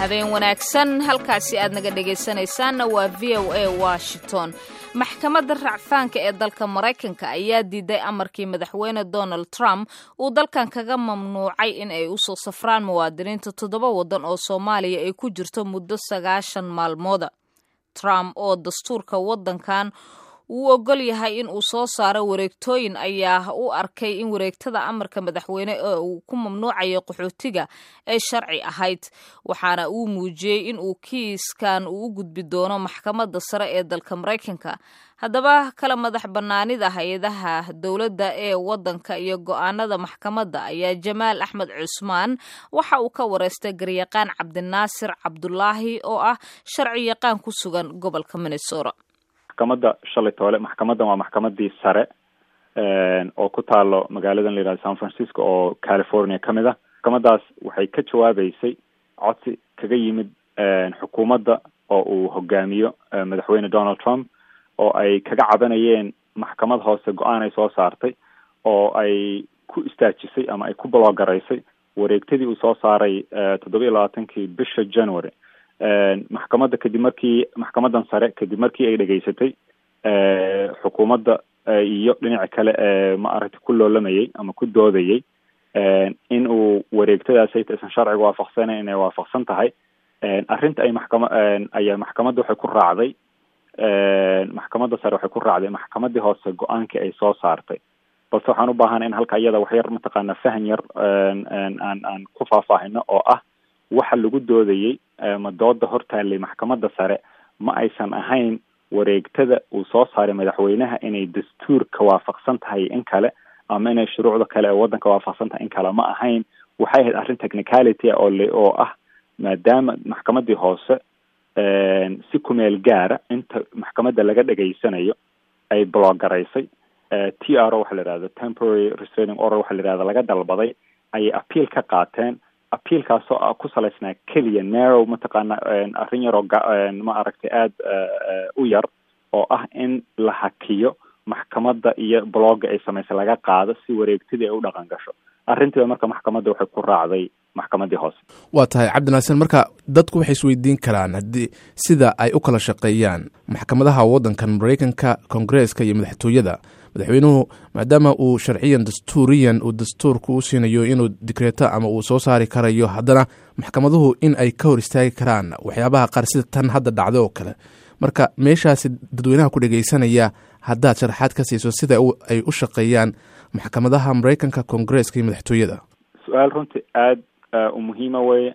habeen wanaagsan halkaasi aad naga dhegaysanaysaanna waa v o a washington maxkamadda racfaanka ee dalka maraykanka ayaa diiday amarkii madaxweyne donald trump uu dalkan kaga mamnuucay in ay usoo safraan muwaadiniinta toddoba waddan oo soomaaliya ay ku jirto muddo sagaashan maalmooda trump oo dastuurka waddankan uu ogol yahay in uu soo saaro wareegtooyin ayaa u arkay in wareegtada amarka madaxweyne ee uu ku mamnuucayo qaxootiga ay sharci ahayd waxaana uu muujiyey in uu kiiskan uu u gudbi doono maxkamadda sare ee dalka maraykanka haddaba kala madax bannaanida hay-adaha dowladda ee waddanka iyo go-aanada maxkamadda ayaa jamaal axmed cusmaan waxa uu ka wareystay garyaqaan cabdinaasir cabdulaahi oo ah sharci yaqaan ku sugan gobolka minnesota maxkamadda shalay toole maxkamaddan waa maxkamadii sare oo ku taalo magaaladan la yihahdo san francisco oo california ka mid ah maxkamadaas waxay ka jawaabeysay codsi kaga yimid xukuumadda oo uu hogaamiyo madaxweyne donald trump oo ay kaga cabanayeen maxkamad hoose go-aan ay soo saartay oo ay ku istaajisay ama ay ku bloogaraysay wareegtadii uu soo saaray toddoba iyo labaatankii bisha january maxkamadda kadib markii maxkamadan sare kadib markii ay dhegaysatay xukuumadda iyo dhinaca kale ee ma aragtay ku loolamayay ama ku doodayay in uu wareegtadaas ayta isan sharciga waafaqsanayn inay waafaqsan tahay arrinta ay maxkama ayaa maxkamadda waxay ku raacday maxkamadda sare waxay ku raacday maxkamadii hoose go-aankii ay soo saartay balse waxaan u baahana in halka iyada wax yar mataqaana fahan yar aan aan ku faahfaahino oo ah waxa lagu doodayey ma dooda hortaallay maxkamadda sare ma aysan ahayn wareegtada uu soo saaray madaxweynaha inay dastuurka waafaqsan tahay in kale ama inay shuruucda kale ee waddanka waafaqsan tahay in kale ma ahayn waxay ahayd arrin technicality oo le oo ah maadaama maxkamadii hoose si kumeel gaara inta maxkamadda laga dhegaysanayo ay bloogaraysay t r o waxa la yihahdo temporary restraining order waxa la yihahdo laga dalbaday ayay appeal ka qaateen appealkaasoo ah ku salaysnaa keliya narrow mataqaana arrin yaroo ma aragtay aada u yar oo ah in la hakiyo maxkamadda iyo blogga ay samaysay laga qaado si wareegtadii ay u dhaqan gasho arrintiiba marka maxkamadda waxay ku raacday maxkamadii hoose waa tahay cabdinaasin marka dadku waxay isweydiin karaan haddii sida ay u kala shaqeeyaan maxkamadaha waddankan maraykanka kongareeska iyo madaxtooyada madaxweynuhu maadaama uu sharciyan dastuuriyan uu dastuurku u siinayo inuu dikreeto ama uu soo saari karayo haddana maxkamaduhu in ay ka hor istaagi karaan waxyaabaha qaar sida tan hadda dhacda oo kale marka meeshaasi dadweynaha ku dhegeysanaya haddaad sharaxaad ka siiso sida ay u shaqeeyaan maxkamadaha maraykanka kongareeska iyo madaxtooyada su-aal runtii aada u muhiima weye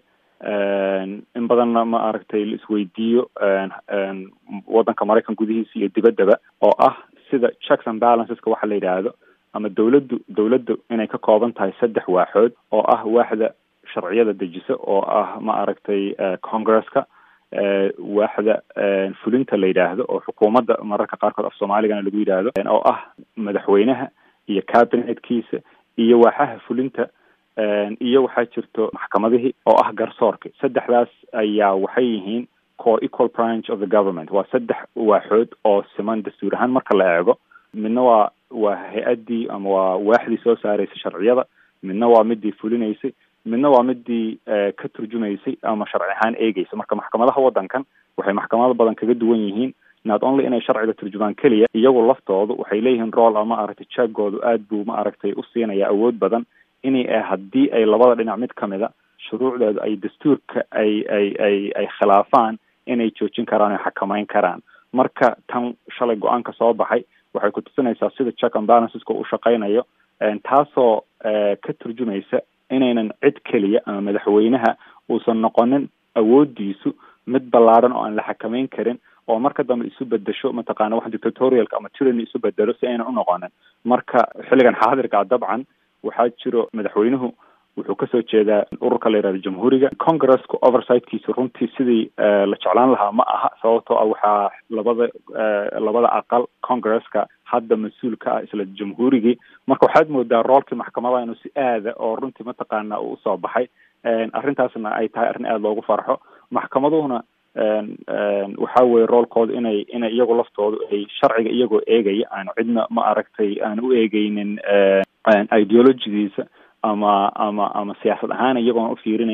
in badanna ma aragtay la isweydiiyo waddanka maraykan gudihiisa iyo dibaddaba oo ah sida checks and balanceska waxa la yidhaahdo ama dawladdu dawladdu inay ka kooban tahay saddex waaxood oo ah waaxda sharciyada dejisa oo ah ma aragtay congresska waaxda fulinta la yidhaahdo oo xukuumadda mararka qaarkood af soomaaligana lagu yidhaahdo oo ah madaxweynaha iyo cabinetkiisa iyo waaxaha fulinta iyo waxaa jirto maxkamadihii oo ah garsoorka saddexdaas ayaa waxay yihiin co equal branch of the government waa saddex waaxood oo siman dastuur ahaan marka la eego midna waa waa hay-addii ama waa waaxdii soo saaraysay sharciyada midna waa midii fulinaysay midna waa midii ka turjumaysay ama sharci ahaan eegeysa marka maxkamadaha waddankan waxay maxkamado badan kaga duwan yihiin not only inay sharciga turjumaan keliya iyagu laftoodu waxay leeyihiin rool ama aragtay jaggoodu aad buu ma aragtay u siinaya awood badan inay haddii ay labada dhinac mid ka mida shuruucdeedu ay dastuurka ay ay ay ay khilaafaan inay joojin karaan o xakameyn karaan marka tan shalay go-aanka soo baxay waxay ku tusinaysaa sida check and balanceska u shaqeynayo taasoo ka turjumaysa inaynan cid keliya ama madaxweynaha uusan noqonin awoodiisu mid ballaadhan oo aan la xakameyn karin oo marka dambe isu bedesho mataqaana wax dictatorialka ama tyranny isu bedelo si aynan unoqonin marka xilligan xaadirka dabcan waxaa jiro madaxweynuhu wuxuu kasoo jeedaa ururka la yihahdo jamhuuriga congresska oversightkiisa runtii sidii la jeclaan lahaa ma aha sababtoo ah waxaa labada labada aqal congresska hadda mas-uul ka ah isla jamhuurigii marka waxaad moodaa roolkii maxkamadaha inuu si aada oo runtii mataqaana uu usoo baxay arrintaasna ay tahay arrin aada loogu farxo maxkamaduhuna waxa weye roolkooda inay inay iyagu laftoodu ay sharciga iyagoo eegaya aan cidna ma aragtay aan u eegeynin ideologidiisa ama ama ama siyaasad ahaan iyagoon u fiirinayn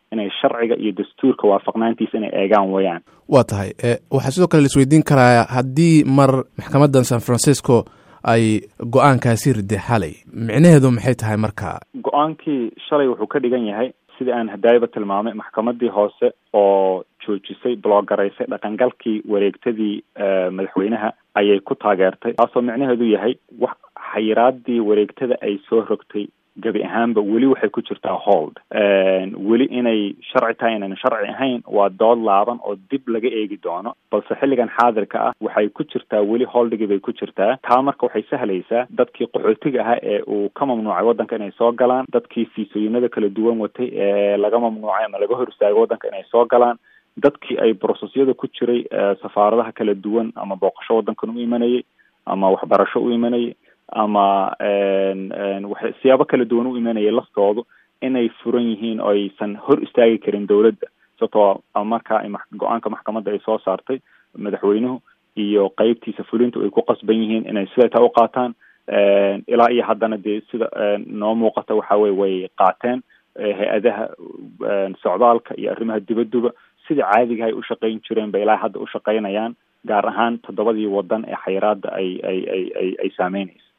inay sharciga iyo dastuurka waafaqnaantiisa inay eegaan wayaan waa tahay waxaa sidoo kale laisweydiin karaa haddii mar maxkamadan san francisco ay go-aankaasi riday xalay micnaheedu maxay tahay marka go-aankii shalay wuxuu ka dhigan yahay sidii aan hadaayaba tilmaamay maxkamadii hoose oo joojisay bloogaraysay dhaqangalkii wareegtadii madaxweynaha ayay ku taageertay taasoo micnaheedu yahay wax xayiraadii wareegtada ay soo rogtay gebi ahaanba weli waxay ku jirtaa hold weli inay sharci tahay inayna sharci ahayn waa dood laaban oo dib laga eegi doono balse xilligan xaadirka ah waxay ku jirtaa weli holdigii bay ku jirtaa taa marka waxay sahlaysaa dadkii qaxootiga ahaa ee uu ka mamnuucay waddanka inay soo galaan dadkii fiisooyinada kala duwan watay ee laga mamnuucay ama laga hor istaagay waddanka inay soo galaan dadkii ay brosesyada ku jiray safaaradaha kala duwan ama booqasho waddankan u imanayay ama waxbarasho u imanayay ama wa siyaabo kala duwan u imanayay laftoodu inay furan yihiin oo aysan hor istaagi karin dowladda sababtoo markaa go-aanka maxkamadda ay soo saartay madaxweynuhu iyo qeybtiisa fulintu ay ku qasban yihiin inay sideetaa u qaataan ilaa iyo haddana dee sida noo muuqata waxa weye way qaateen hay-adaha socdaalka iyo arrimaha dibadduba sida caadiga ay u shaqayn jireen bay ilaa hadda u shaqaynayaan gaar ahaan toddobadii waddan ee xayiraada ay ay ay ay ay saameynaysa